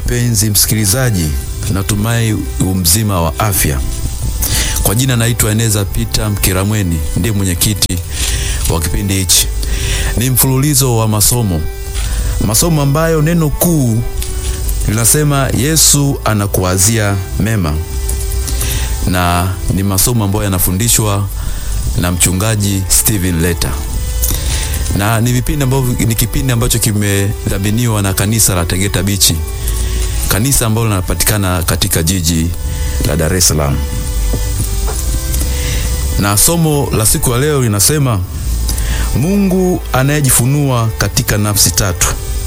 mpenzi msikilizaji, natumai umzima wa afya. Kwa jina naitwa Eneza Peter Mkiramweni, ndiye mwenyekiti wa kipindi hichi. Ni mfululizo wa masomo, masomo ambayo neno kuu linasema Yesu anakuwazia mema, na ni masomo ambayo yanafundishwa na mchungaji Steven Leta na ni vipindi ambavyo ni kipindi ambacho kimedhaminiwa na kanisa la Tegeta Bichi, kanisa ambalo linapatikana katika jiji la Dar es Salaam. Na somo la siku ya leo linasema Mungu anayejifunua katika nafsi tatu,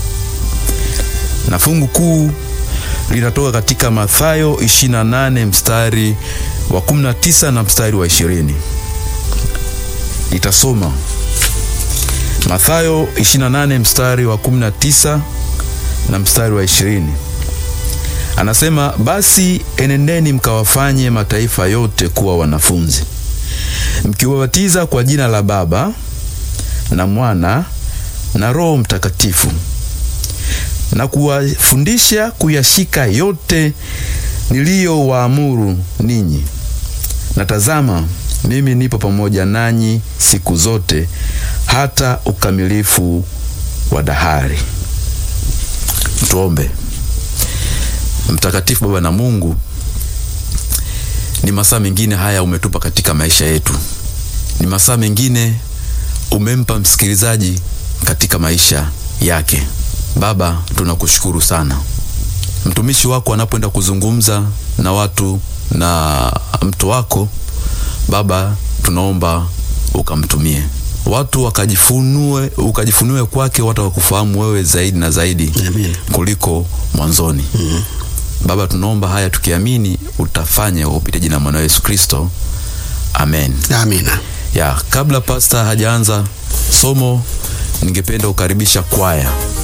na fungu kuu linatoka katika Mathayo 28 mstari wa 19 na mstari wa 20. Nitasoma Mathayo 28 mstari wa 19 na mstari wa 20. Anasema, basi enendeni mkawafanye mataifa yote kuwa wanafunzi, mkiwabatiza kwa jina la Baba na Mwana na Roho Mtakatifu, na kuwafundisha kuyashika yote niliyowaamuru ninyi, na tazama, mimi nipo pamoja nanyi siku zote hata ukamilifu wa dahari. Tuombe. Mtakatifu Baba na Mungu, ni masaa mengine haya umetupa katika maisha yetu, ni masaa mengine umempa msikilizaji katika maisha yake. Baba, tunakushukuru sana. Mtumishi wako anapoenda kuzungumza na watu na mtu wako Baba, tunaomba ukamtumie watu wakajifunue, ukajifunue kwake, watu wakufahamu wewe zaidi na zaidi Amen. kuliko mwanzoni. mm -hmm. Baba, tunaomba haya tukiamini utafanya upite jina mwana Yesu Kristo, amen. Amina. Ya, kabla pasta hajaanza somo, ningependa kukaribisha kwaya